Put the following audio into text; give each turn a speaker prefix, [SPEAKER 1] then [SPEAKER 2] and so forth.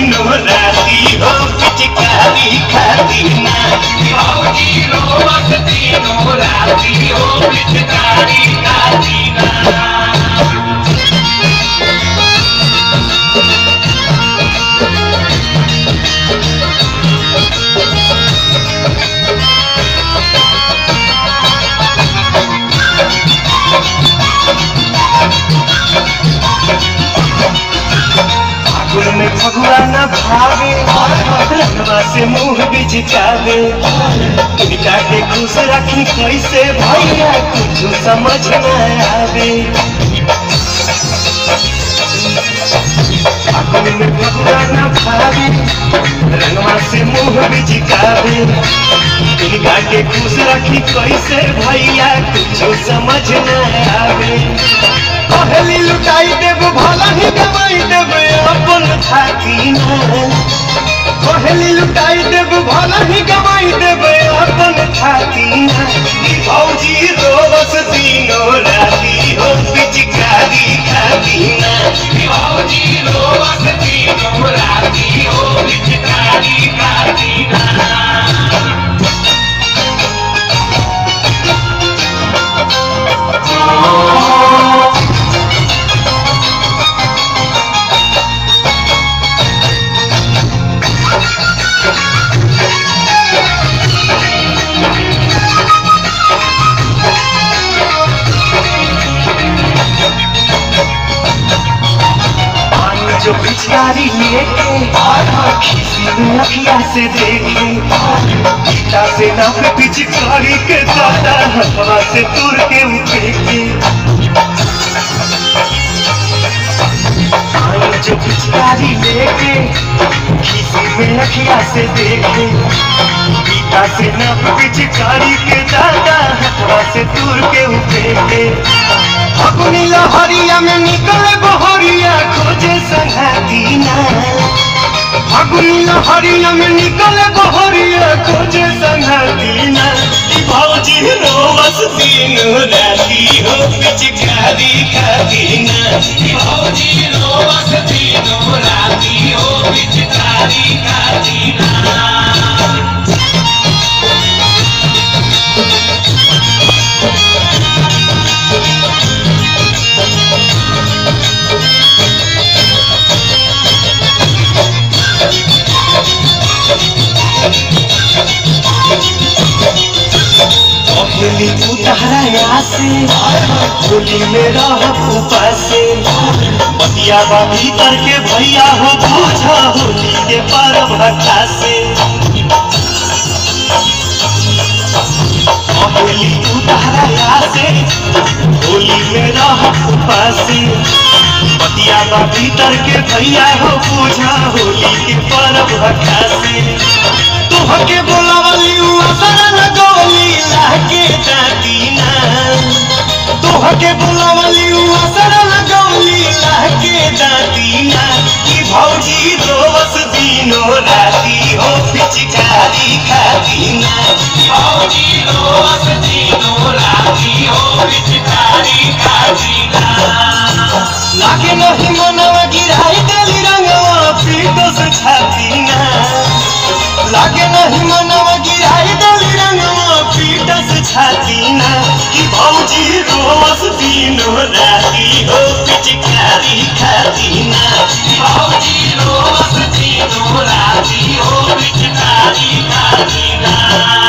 [SPEAKER 1] तीनों राती हो पिचकारी खाती ना
[SPEAKER 2] भौजी रोवत तीनों राती हो पिचकारी खाती ना
[SPEAKER 1] फागुन में फगुआ न भावे रंगवा से मुंह बिचकावे इनका के खुश रखी कैसे भैया कुछ समझ न आवे फागुन में फगुआ न भावे रंगवा से मुंह बिचकावे इनका के खुश रखी कैसे भैया कुछ समझ न आवे पहली लुटाई देव भला ही कमाई देव अपन थाकी पहली लुटाई देव भला ही कमाई देव अपन थाकी ई भौजी रोवस तीनों राती हो पिचकारी खाती ना
[SPEAKER 2] भौजी रोवत तीनों राती हो पिचकारी खाती ना
[SPEAKER 1] पानी जो पिचकारी लेके खिसी में अखिया से देखे गीता से ना पे पिचकारी के दादा हवा से तुर के उठे के पानी जो पिचकारी लेके खिसी में अखिया से देखे गीता से ना पे पिचकारी के दादा हवा से तुर के उठे के फगुनी लहरिया में निकले बहरिया खोजे संघाती ना फगुनी लहरिया में निकले बहरिया खोजे संघाती ना ई भौजी रोवस दिन राती हो पिचकारी खाती ना
[SPEAKER 2] भौजी रोवत तीनों राती हो पिचकारी खाती ना
[SPEAKER 1] पहली उतारा से होली में रह उपासे बतिया बा भीतर के भैया हो बूझा होली के पर्व हटा से पहली उतारा से होली में रह उपासे बतिया बा भीतर के भैया हो बूझा होली के पर्व हटा से तुहके बोलावली उ असर लगौली लाके दादी ना तुहके बोलावली उ असर लगौली लाके दादी ना कि भौजी रोवस दिनो राती हो पिचकारी खाती ना
[SPEAKER 2] भौजी रोवत तीनों राती हो पिचकारी खाती ना
[SPEAKER 1] लागे नहीं मनवा गिराई देली रंगवा पीटो से छाती ना लागे नहीं मनवा गिराई देली रंगवा पीटो से छाती ना कि भौजी रोवस दिनो राती हो पिचकारी खाती ना
[SPEAKER 2] भौजी रोवत तीनों राती हो पिचकारी खाती ना